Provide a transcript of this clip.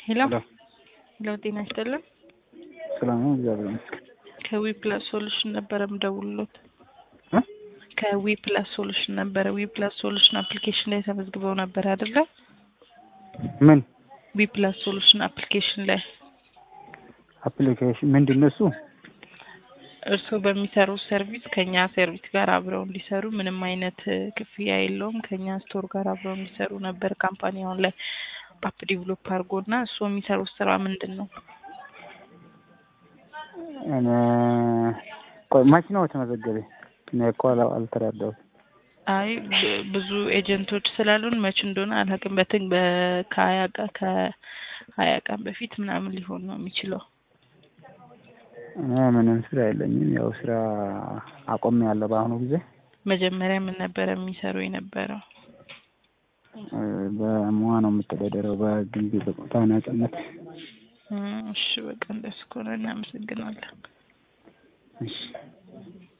ሄሎ ሄሎ ሄሎ፣ ጤና ይስጥልን። ሰላም ነው? እግዚአብሔር ይመስገን። ከዊ ፕላስ ሶሉሽን ነበረ ምደውልሎት። እ? ከዊ ፕላስ ሶሉሽን ነበረ። ዊ ፕላስ ሶሉሽን አፕሊኬሽን ላይ ተመዝግበው ነበር አይደለ? ምን ዊ ፕላስ ሶሉሽን አፕሊኬሽን ላይ አፕሊኬሽን ምንድን ነው እሱ? እርስዎ በሚሰሩት ሰርቪስ ከኛ ሰርቪስ ጋር አብረው እንዲሰሩ ምንም አይነት እ, ክፍያ የለውም። ከኛ ስቶር ጋር አብረው እንዲሰሩ ነበር ካምፓኒ አሁን ላይ አፕ ዲቨሎፕ አድርጎ እና እርስዎ የሚሰሩት ስራ ምንድን ነው? እኔ ቆይ መች ነው የተመዘገበ? እኔ እኮ አላ- አልተረዳሁትም። አይ ብ- ብዙ ኤጀንቶች ስላሉን መች እንደሆነ አላውቅም። በትን በ- ከሀያ ቀን ከሀያ ቀን በፊት ምናምን ሊሆን ነው የሚችለው። እኔ ምንም ስራ የለኝም። ያው ስራ አቆም ያለ በአሁኑ ጊዜ መጀመሪያ ምን ነበረ የሚሰሩ የነበረው? እ፣ በሙያ ነው የምተዳደረው በግንቢ በቆታ ነጻነት። እም፣ እሺ በቃ እንደሱ ከሆነ እናመሰግናለን። እሺ